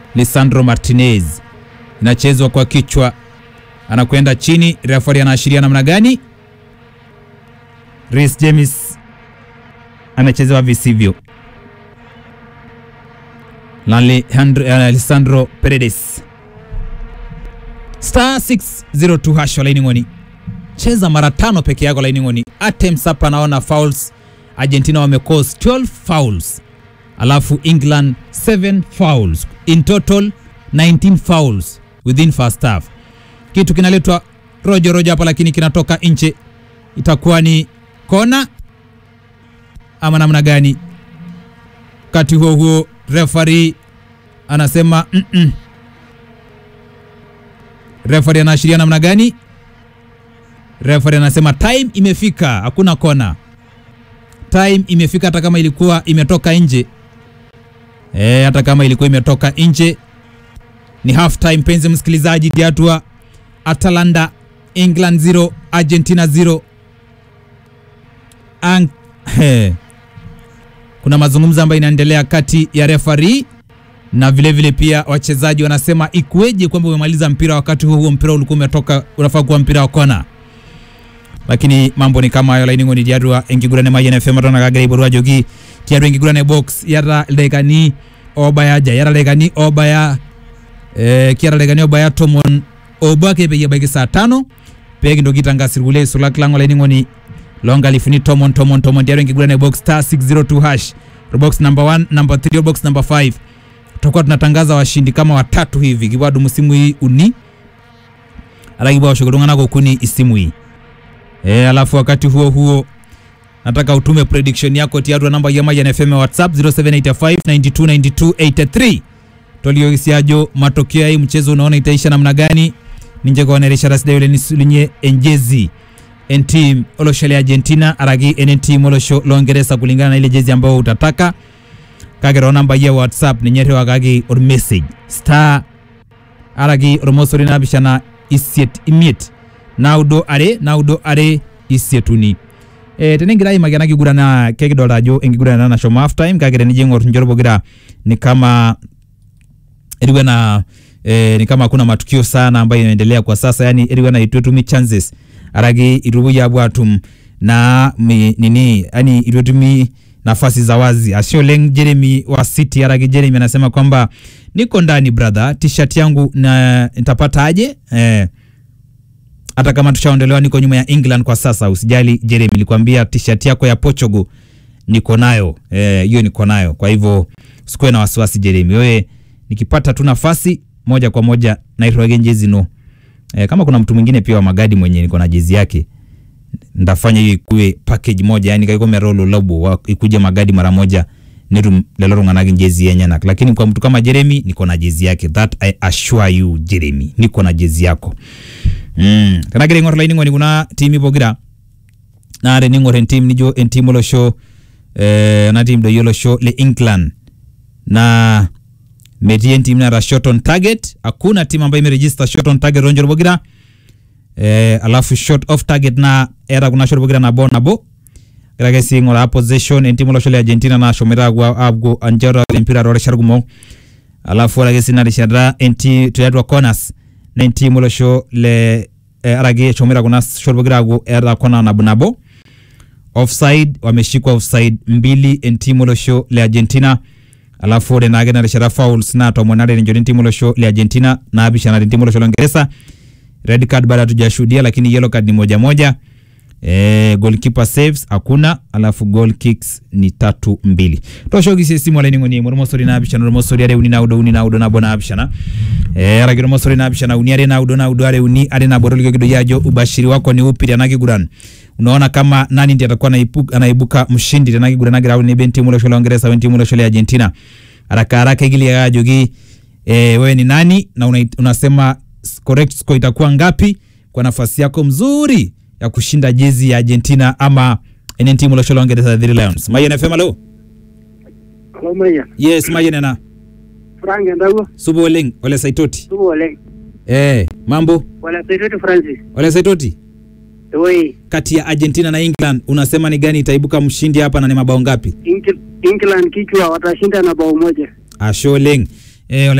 Lisandro Martinez, inachezwa kwa kichwa, anakwenda chini. Referee anaashiria namna gani? Reece James amechezewa visivyo. Alessandro Paredes star 602 hash laini ngoni, cheza mara tano peke yako laini ngoni. Attempts hapa naona fouls. Argentina wamecause 12 fouls, alafu England 7 fouls, in total 19 fouls within first half. Kitu kinaletwa rojo rojo hapa, lakini kinatoka nje. Itakuwa ni kona ama namna gani? Wakati huo huo referee anasema mm -mm. Referee anaashiria namna gani? Referee anasema time imefika, hakuna kona. Time imefika, hata kama ilikuwa imetoka nje e, hata kama ilikuwa imetoka nje. Ni half time, penzi msikilizaji, diatua Atalanta England 0 Argentina 0 Ang he. Kuna mazungumzo ambayo inaendelea kati ya referee na vile vile pia wachezaji wanasema ikueje kwamba umemaliza mpira wakati huo huo mpira ulikuwa umetoka, unafaa kuwa mpira wa kona, lakini mambo ni kama hayo. laini ni diarua engigurane mayene fema tona kagere iborwa jogi tiaru engigurane box yara legani obaya ja yara legani obaya eh kiara legani obaya tomon obake pege bege saa tano pege ndo kitanga sirgule sulak lango laini ni longa lifuni tomon tomon tomon diaru engigurane box star 602 hash box number 1 number 3 box number 5 tutakuwa tunatangaza washindi kama watatu hivi kibwadu musimu hii uni alakibwa washogodonganako kuni isimu hii e, alafu wakati huo huo nataka utume prediction yako tiarua namba ya Mayan FM WhatsApp 0785929283 toliogisiajo matokeo ya hii mchezo unaona itaisha namna gani ninje kwaoneresha rasida yule nisulinye enjezi entim oloshole Argentina aragi enentim olosho longeresa kulingana na ile jezi ambayo utataka kagero namba ya whatsapp ninyere wakagi or message star aragi ormosori nabishana isiet imiet naudo are naudo are isietuni e, tenengira imagana kigurana kekidolta ajo enkigurana nashomo half time kagere nije ng'or njorobogira ni kama eriwe na e, ni kama hakuna matukio sana ambayo inaendelea kwa sasa yani eriwe na itwetumi chances aragi irubuya bwatum na mi, nini yani itwetumi nafasi za wazi Asioleng Jeremy wa City aragi Jeremy anasema kwamba niko ndani brother, t-shirt yangu na nitapata aje? Eh, hata kama tushaondolewa, niko nyuma ya England kwa sasa. Usijali Jeremy, nilikwambia t-shirt yako ya Portugal niko nayo eh, hiyo niko nayo. Kwa hivyo usikuwe na wasiwasi Jeremy, wewe nikipata tu nafasi moja kwa moja naitwa jezi no. Eh, kama kuna mtu mwingine pia wa magadi mwenye niko na jezi yake ndafanya hiyo ikuwe package moja yani kaiko merolo lobo ikuje magadi mara moja niru leloro nganagi jezi yenyenak lakini kwa mtu kama Jeremy niko na jezi yake that I assure you Jeremy niko na jezi yako mm kana gere ngor laini ngoni kuna timi bogira na re ningor en team nijo en team lo show eh na team do yolo show le England na metie team na ra shot on target hakuna timu ambayo imeregister shot on target ronjo bogira eh, alafu shot off target na era kuna shot bogira na bo na bo grage singola possession en timo loshole Argentina na shomera gwa abgo anjara empira rore shargumo alafu rage sina rishadra enti tuyadwa corners na enti molosho le eh, arage shomera kuna shot bogira gwa era kona na bunabo offside wameshikwa offside mbili enti molosho le Argentina alafu ore nage na rishara fouls na tomonare ni joni timo losho le Argentina na abisha na timo losho la Uingereza red card bado hatujashuhudia lakini yellow card ni moja moja eh goalkeeper saves hakuna alafu goal kicks ni tatu mbili toshogise simu ala ningoni mo mosori na abisha no mosori are uni na udo uni na udo na bona abisha na eh ara giro mosori na abisha na uni are na udo na udo are uni are na boroli kido yajo ubashiri wako ni upi na kiguran unaona kama nani ndiye atakuwa anaibuka, anaibuka mshindi tena kigurana gira ni benti mulo shole Uingereza wenti mulo shole Argentina haraka haraka igili ya jogi eh wewe ni nani na una, unasema correct score itakuwa ngapi kwa nafasi yako mzuri ya kushinda jezi ya Argentina ama ene timu lo shole Uingereza the Lions Mayen FM alo Hello, Maria. yes Mayen na Frank Ndago, subo leng ole saitoti tubo wale. eh mambo Wala Saitoti Francis. ole saitoti Oi, kati ya Argentina na England unasema ni gani itaibuka mshindi hapa na ni mabao ngapi England kichwa watashinda na bao moja. Asholeng eh, ole